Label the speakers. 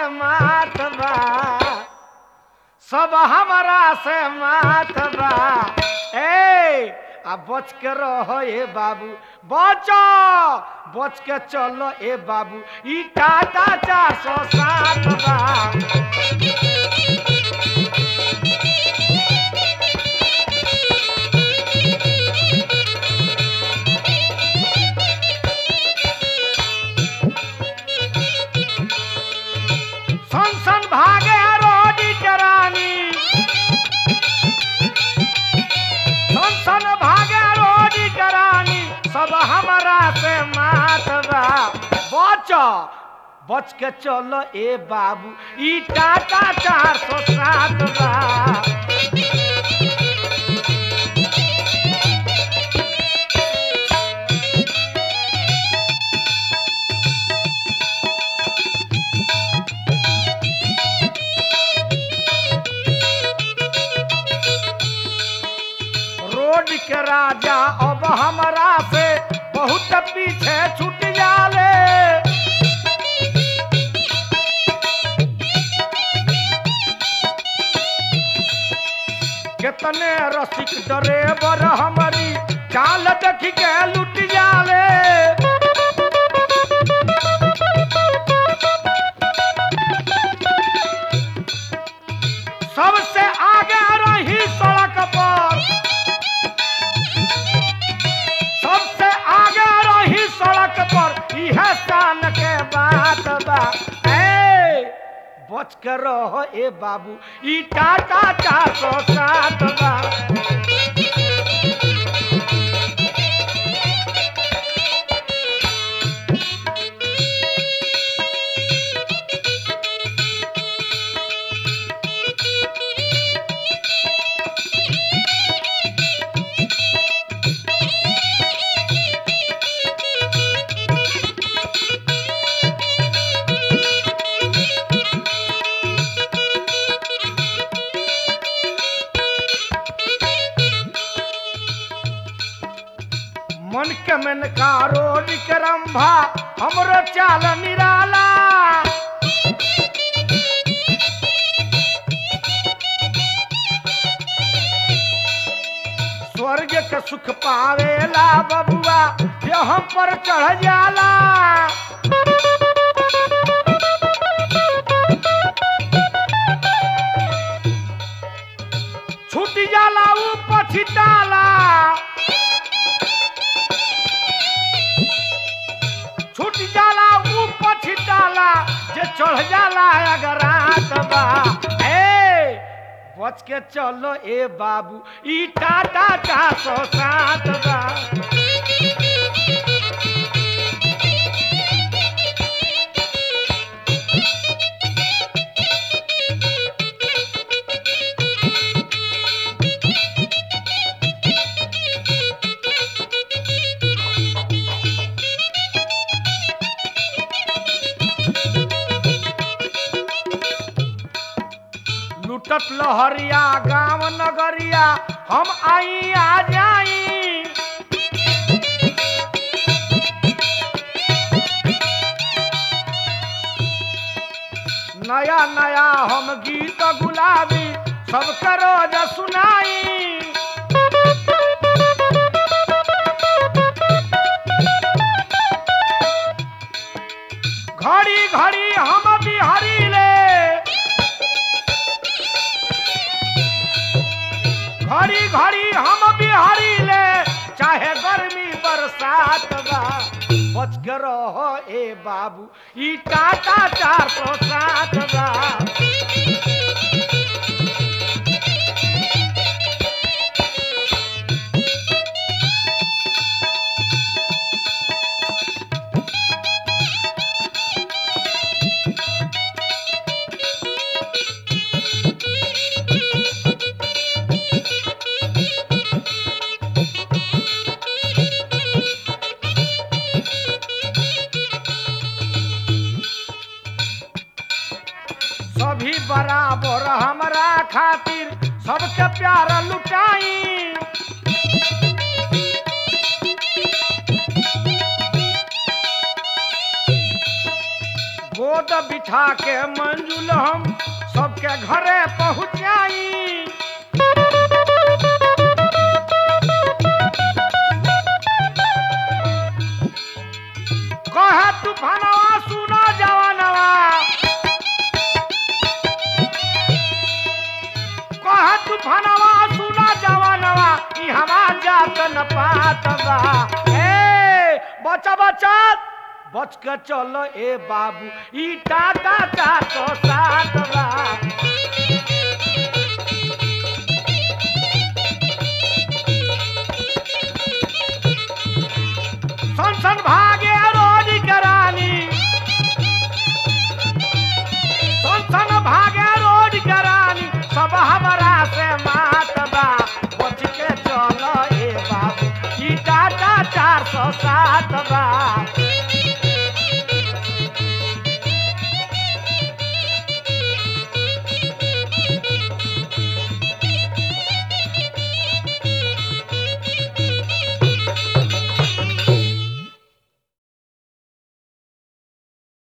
Speaker 1: मात बा सब हमरा से मात बा ए आ बच के रहो ए बाबू बचो बच के चलो ए बाबू ई टाटा चार सौ सात बा सन सन भागे रोडी करानी सन सन भागे रोडी करानी सब हमरा से मात बा बच बच के चलो ए बाबू ई टाटा चार सौ सात बा रोड के राजा अब हमरा से बहुत पीछे छूट जाले कितने रसिक ड्राइवर हमारी चाल देख के लुट जाले सबसे आगे रही सड़क पर सबसे आगे रही सड़क पर यह शान के बात बा ए बच के रहो ए बाबू ई टाटा चार सौ सात बा मन के मन का रोड के रंभा हमरो चाल निराला स्वर्ग के सुख पावेला बबुआ ये हम पर चढ़ जाला छूट जाला ऊ पछिताला छूट जाला ऊ पछिताला जे चढ़ जाला अगर रात बा ए बच के चलो ए बाबू ई टाटा चार सौ सात बा लुटत लहरिया गांव नगरिया हम आई आ जाई नया नया हम गीत गुलाबी सबके रोज सुनाई घड़ी घड़ी हम बिहारी ले घड़ी घड़ी हम बिहारी ले चाहे गर्मी बरसात बा बच के रहो ए बाबू ई टाटा चार सौ सात बा सभी बराबर हमरा खातिर सबके प्यार लुटाई गोद गोद बिठा के मंजुल हम सबके घरे पहुँचाई कहे तूफानवा सुना जवानवा कहे तूफानवा सुना जवानवा ई हवा जात न पात बा ए बचा बचा बच के चलो ए बाबू ई टाटा का तो सा